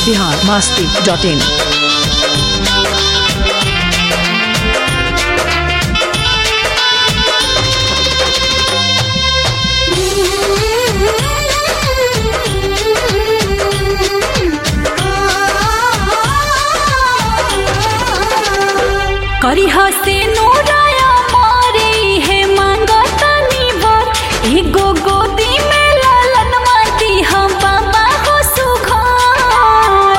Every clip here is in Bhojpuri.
बिहार मास्ती डॉट इन करी हसे नूराया मारे हे मांगतानी वर एगो गोदी में लालन माटी हम बाबा हो सुघर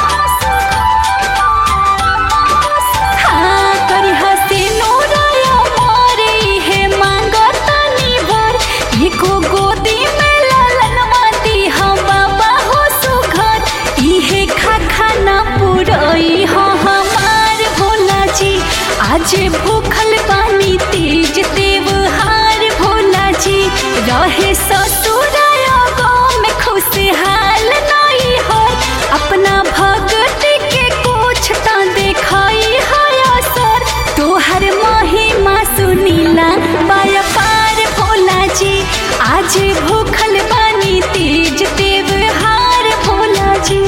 हाँ करी हसे नूराया मारे हे मांगतानी वर एगो गोदी में लालन माटी हम बाबा हो सुघर इहे खा खाना पुरई हो हमार भोला जी आज भूखल बानी तेज त्योहार भोला जी रहे ससुराया गाँव में खुशहाल नहीं हो अपना भगत के कुछ तो देखाई है असर तोहर महिमा सुनीला बाया पार भोला जी आज भूखल बानी तेज त्योहार भोला जी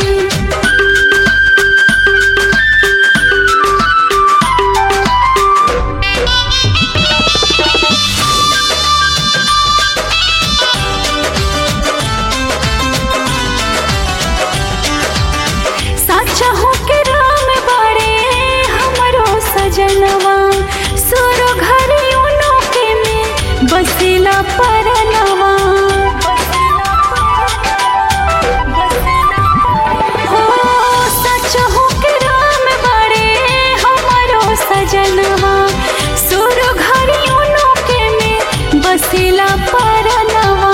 साचा हो के राम बड़े हमरो सजनवा सुरो घर उनो के में बसेला परनवा हो साचा हो के राम बड़े हमरो सजनवा सुरो घर उनो के में बसेला परनवा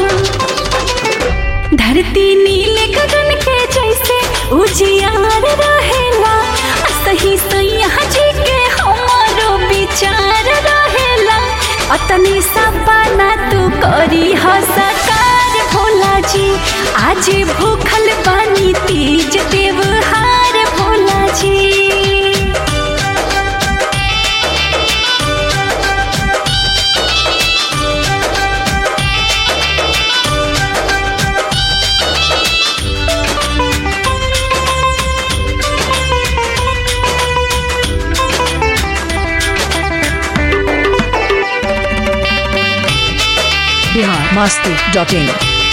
धरती नील गगन के जैसे उजियार रहेला आ सही सैया जी के हमारो विचार रहेला अतनी सपना तू करी ह सकार भोला जी आज भूखल बानी तीज त्योहार भोला जी बिहार मास्ती डॉट इन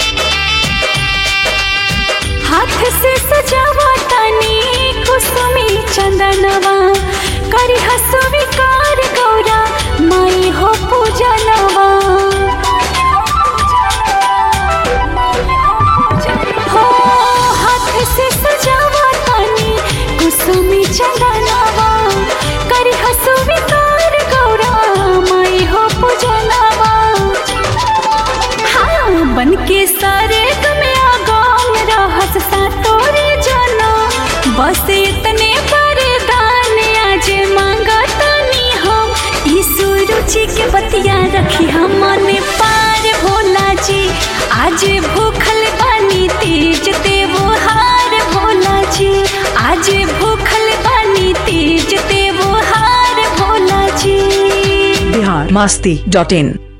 हाथ से सजावा तनी कुसुमी चंदनवा करी हसुविकार गौरा माई हो पूजनवा हो हाथ से सजावा तनी कुसुमी चंदनवा करी हसुविकार गौरा माई हो पूजनवा हाँ बन के सारे में आगाम रहस सातोरे जाना बस इतने वरदान आज मांगतनी हम ईसु रुचि के बतिया रखी हम मन पार भोला जी आज भूखल बानी तेज त्योहार भोला जी आज भूखल बानी तेज त्योहार भोला जी बिहार मास्ती डॉट इन